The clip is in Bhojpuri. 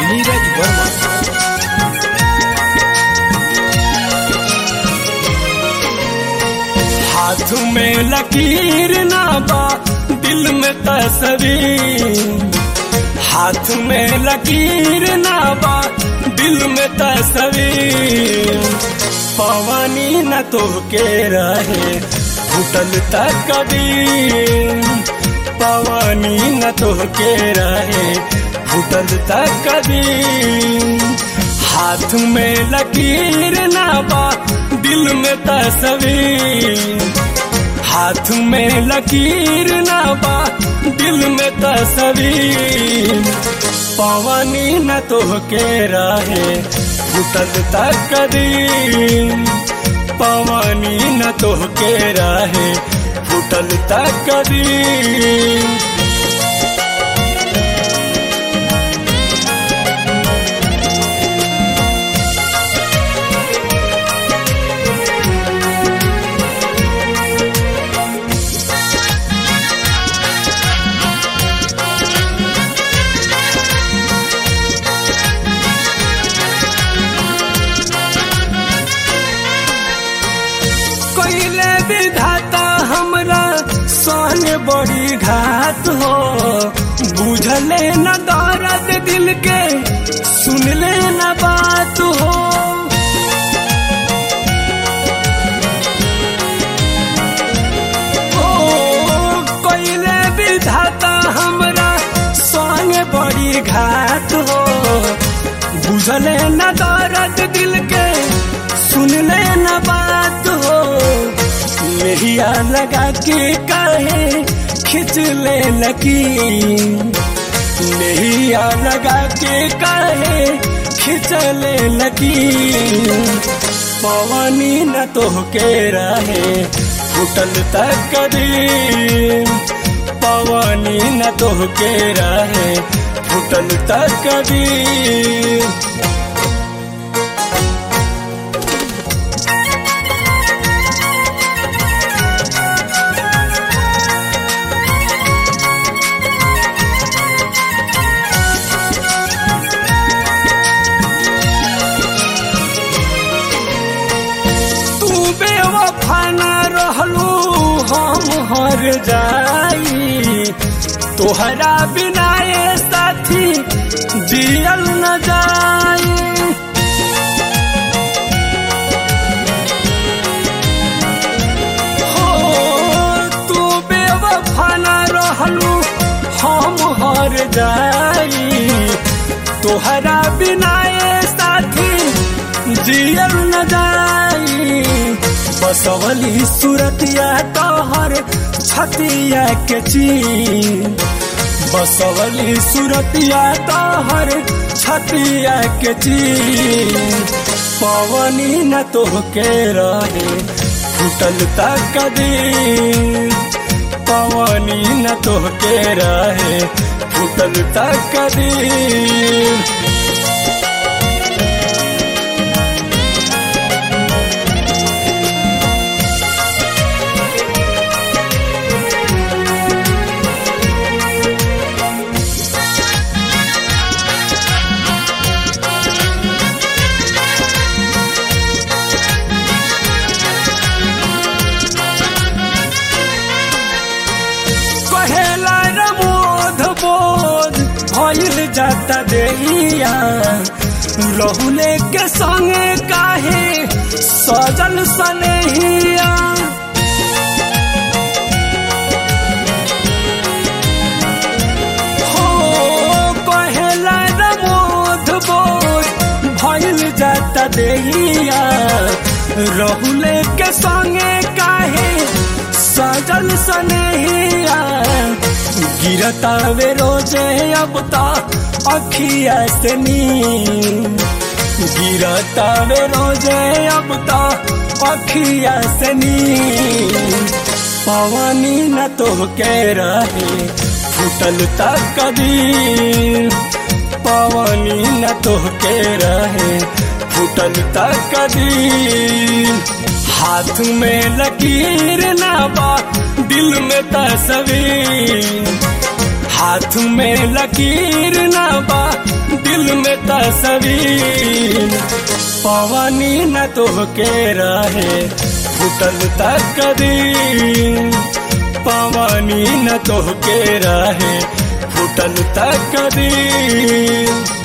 नीरज वर्मा हाथ में लकीर ना बा दिल में तस्वीर हाथ में लकीर ना बा दिल में तस्वीर पवनी न तो के रहे घुटल तक कबीर पवनी न तो के रहे घुटल तक कबीर हाथ में लकीर ना बा दिल में तस्वीर हाथ में लकीर ना बा दिल में तस्वीर पवनी न तो के रहे घुटल तक कदीर पवनी न तो के रहे घुटल तक कदीर कोइले विधाता हमरा सन बड़ी घात हो बुझले न दर्द दिल के सुनले न बात हो ओ कोइले विधाता हमरा सन बड़ी घात हो बुझले न दर्द दिल के सुनले न बात हो मेरिया लगा के काहे खिंच ले लकी मेरिया लगा के काहे खिंच ले लकी पवनी न तो के रहे घुटल तक कदी पवनी न तो के रहे घुटल तक कदी तू बेवफा न रहलू हम हर जाई तोहरा बिना ये साथी जियल न जाई हो तू बेवफा न रहलू हम हर जाई तोहरा बिना ये साथी जियल न जाई बसवली सूरतिया तोहर छतिया के चीन बसवली सूरतिया तोहर छतिया के चीन पवनी न तो के रहे फुटल तक दी पवनी न तो के रहे फुटल तक दी कहेला रमोध बोध भइल जाता देहिया रहुले के संगे काहे सजल सनेहिया हो कहेला रमोध बोध भइल जाता देहिया रहुले के संगे काहे सजल सनेहिया गिरता वे रोजे अब ता अखिया से नींद गिरता वे रोजे अब ता अखिया से नींद पवनी न तो के रहे फुटल तक कदी पवनी न तो के रहे फुटल तक कदी हाथ में लकीर ना बा दिल में तस्वीर हाथ में लकीर ना बा दिल दिल में तस्वीर पवनी न तोहके रहे फुटल तक कदीर पवनी न तोहके रहे फुटल तक कदीर